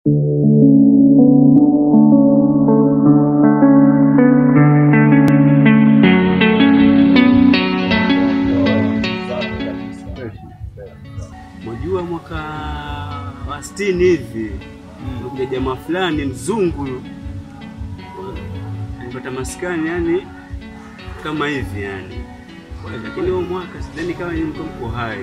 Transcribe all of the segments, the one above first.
Mwajua mwaka wa sitini hivi kuja jamaa fulani mzungu alipata maskani yani kama hivi yani, lakini huo mwaka sidhani kama ni mko mko hai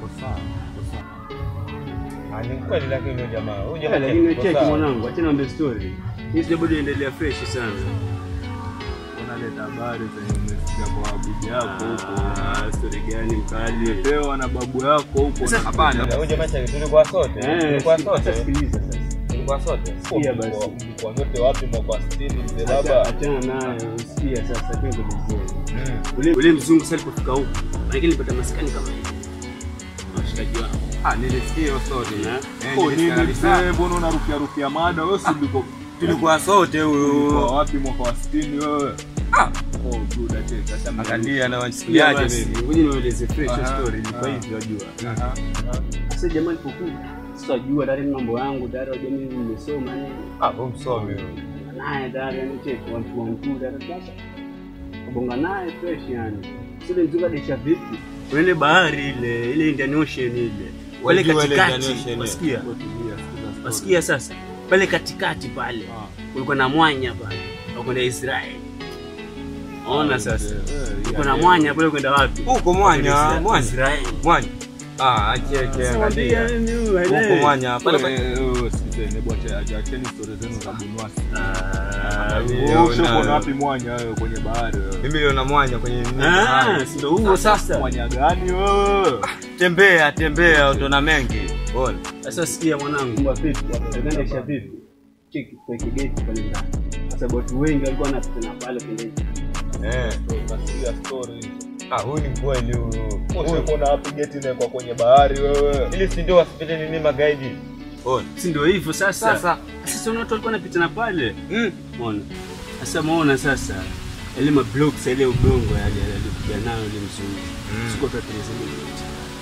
Ah, ni kweli lakini huyo jamaa, huyo Eh, jamaa lakini yuko cheki sawa. mwanangu, achana niambie story hii, sija bado inaendelea fresh sana. Unaleta habari zenye umesikia kwa babu yako huko. Ah, story gani mkali? Pewa na babu yako huko. Sasa- Hapana. Huyo jamaa chake tulikuwa sote, Eh, tulikuwa sasa sote, sikiliza sasa. tulikuwa sote. Sikia basi. Mlikuwa nyote wapi mwaka wa 60 mzee Acha- baba? Achana naye, usikia sasa twende vizuri. Mm. Ule ule mzungu sasa alipofika huko, lakini nilipata maskani kama hivi. Washikaji wangu. Ah, nilisikia hiyo story. Eh? Eh, Oh, nilisikia nini kabisa. mzee, mbona unarukia rukia mada? Wewe si ulikuwa Tulikuwa sote ulikuwa huyo. wapi mwaka wa 60 wewe? Oh, good ache sasa. Angalia na Sikia wanisikiaje basi, mimi. ngoja niwaeleze fresh Aha, story ilikuwa aha. hivi wajua. Aha. Sasa jamaa alipokuja, sasa wajua tayari mambo yangu tayari wajua mimi nimesoma nini. Ah, huyo msomi huyo. naye tayari yani cheki one two one two tayari sasa. Kubonga naye fresh yani. Sasa mzungu adesha vipi? Kuna ile bahari ile, ile Indian Ocean ile. Pale Wajua ile Indian katikati, Ocean, wasikia? Tulia, sikiza story. Wasikia sasa? Pale katikati pale. Ah. kulikuwa na mwanya pale wa kwenda Israeli. Ona sasa, Eh, kulikuwa na mwanya pale kwenda wapi? Huko mwanya, mwanya. Israeli. Mwanya. Ah, acheke Sasa mwambie angalia. mimi huyu Huko haelewi. mwanya pale Eh, pale. eh, eh, sikizeni, bwacha acha- acheni story zenu za bunwasi. Ah, Wewe Wewe ushakuwa unayo. na wapi mwanya wewe kwenye bahari wewe? Mimi niliona mwanya kwenye nini? Ah, bahari. si ndio huo sasa. Mwanya gani wewe? Tembea, tembea utaona mengi. Ona. Sasa sikia mwanangu, mbwa vipi? Ugandisha vipi? Cheki kwa kigeti pale ndani. Sasa watu wengi walikuwa wanapita na pale kwenda Eh. Nasikia story. Ah, huyu ni kweli huyu. Huyu. Ushakuwa na wapi geti inawekwa kwenye bahari wewe? Ili si ndio wasipite nini magaidi. Ona. Si ndio hivyo sasa? Sasa. Sasa una watu walikuwa wanapita na pale. Mm. Umeona? Sasa muona sasa yale mablocks yale udongo yale alikuja nayo ile mzungu. Mm. Siko tatizo lolote.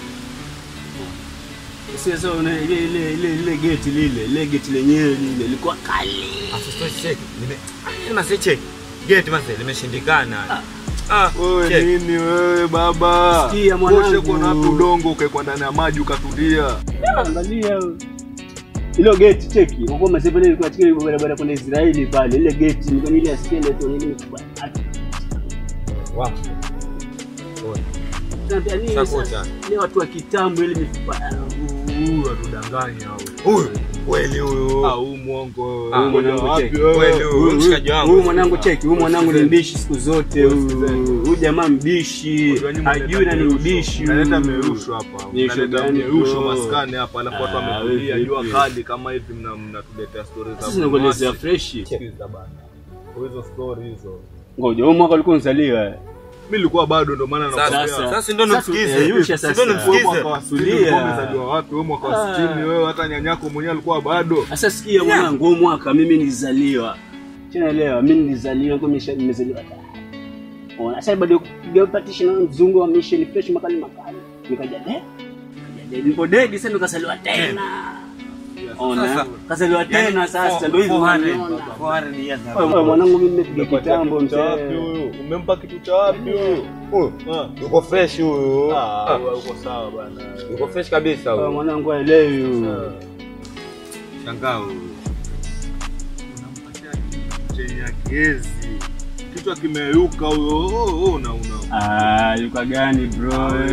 Sasa sasa una ile ile ile ile gate lile, ile gate lenyewe lile lilikuwa kali. Afu check. Nime Ah, mase check. Gate mase limeshindikana. Ah, Wewe check. nini wewe baba? Sikia, mwanangu. Ushakuwa na wapi udongo ukaekwa ndani ya maji ukatulia? Angalia ilo gate cheki, kwa kuwa masepa ile ilikuwa chiki barabara kwenda Israeli pale, ile gate ilikuwa ni ile ya skeleton ile imekuwa. Wow. Ona. Tunaambia nini Sasa sasa? Ile watu wa kitambo ile mifupa. Huyu atudanganya huyu. Huyu kweli huyu. Ah, huyu mwongo. Ah, Huyu mwanangu wapi cheki. wewe? Kweli huyu. Huyu- mshikaji wangu. Huyu mwanangu cheki, huyu mwanangu ni Sikizeni. mbishi siku zote. Huyu Sikizeni. Huyu jamaa mbishi, Unajua nyinyi hajui na ni mnaleta mbishi. huyu. Naleta merusho hapa. Merusho Naleta gani merusho bro? maskani hapa alafu watu Ah, wametulia wewe jua vipi? kali kama hivi mna- mnatuletea stories za Sasa nakuelezea bunwasi. fresh. Sikiza bana. Hizo story hizo. Ngoja, huyu mwaka ulikuwa unazaliwa. Mimi nilikuwa bado ndo maana Sasa nakwambia. sasa ndio Sasa, nimsikize. eh, Yusha sasa. Ndio Wewe nimsikize. mwaka wa 60 Tulia. ulikuwa umezaliwa wapi? Wewe mwaka wa Ah. 60 wewe hata nyanyako mwenyewe alikuwa bado. Sasa sikia mwanangu, huyu mwaka mimi nilizaliwa. Tunaelewa, mimi nilizaliwa kwa nimesha- nimezaliwa. Ona, sasa bado kupiga partition na mzungu wa mission fresh makali makali. Nikaja de. Nikaja de. Nipo dedi sasa nikazaliwa tena. Ona, Sasa. kazaliwa tena sasa ndio hivyo unaona. Wewe mwanangu mimi nimepiga Umempatia kitambo kitu cha wapi mzee. huyu? Umempa kitu cha wapi huyu? Huyu Ah. yuko fresh huyu. Ah, Ah, wewe uko sawa bana. Yuko fresh kabisa Wewe huyu. mwanangu haelewi huyu. Shangaa huyu. Unampatia kitu chenye kiezi. Kichwa kimeyuka huyo. Oh, oh, una una. Ah, yuka gani bro?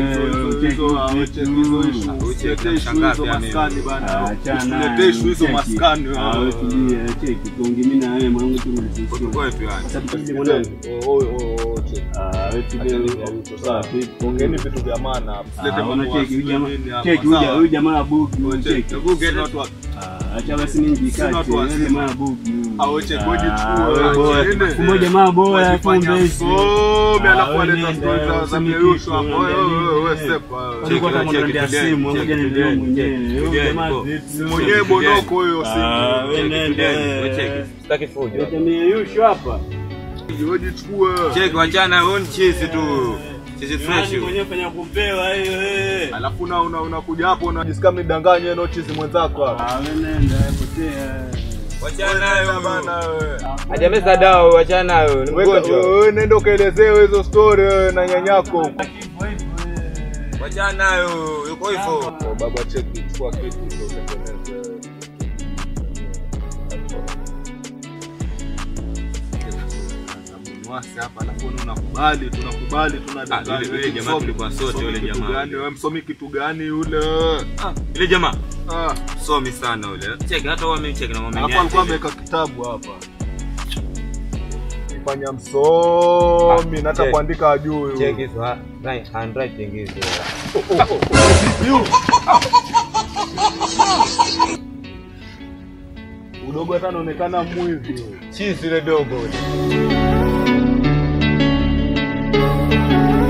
Usiletee issue hizo maskani bana. Achana. Usiletee issue hizo cheki. maskani. Ah, wewe tulia, cheki. Tuongee mimi na wewe mwanangu tu Watu kwetu yani. Sasa tulie mwanangu. Oh, oh, oh, oh, check. Ah, wewe tulia. Achana na vitu sawa. vipi? Ongeeni vitu vya maana hapa. Usilete Ah, mambo ona ya cheki, huyu jamaa- nini hapa, cheki, huyu sawa? ja- huyu jamaa abuki, huyu Check. cheki. Hebu get watu wa- Ah, acha basi mimi Sina njikate, watu wa yule sima. jamaa abuki. Ah, wewe check, wewe Ah, jichukue, wewe wewe boya. chende. Kumbe jamaa boya Wajifanya kumbe hizi. msomi, Ah, alafu wewe waleta nenda, stories za- za useme Mirusho kitu, hapo. Wewe, unaambia wewe, wewe, nini? sepa, wewe. Walikuwa Check, kama check, wanaendea check, simu, check, ngoja check, niendelee check, mwenyewe. check, Huyu check, jamaa check, vipi? Si mwenyewe bonoko huyo Ah, simu. wewe nenda. Sitaki fujo. Leta mieyusho hapa. Wewe jichukue. Check wachana huyu ni chizi tu. Chizi fresh Nani huyu. mwenyewe fanya kupewa hiyo eh. Alafu na una- unakuja hapo unajisikia mnidanganye no chizi mwenzako hapa. Ah, wewe nenda, potea. Wachana nayo. bana wewe. Hajameza dawa, wachana nayo. Ni mgonjwa. Wewe nenda ukaelezewe hizo story wewe na nyanyako. Wachana nayo. Yuko hivyo. Oh, baba cheki chukua kitu ndio utengeneze. Mwasi hapa alafu wewe unakubali tunakubali Ah, yule- yule jamaa tulikuwa sote, yule jamaa. gani wewe msomi kitu gani yule Ile jamaa ah somi sana ule. Cheki hata wao amecheki na hapo wameniacha. alikuwa ameweka kitabu hapa fanya msomi na hata Cheki. kuandika ajui Cheki hizo ha- right, handwriting hizo. udogo hata anaonekana mwizi Chizi ile dogo.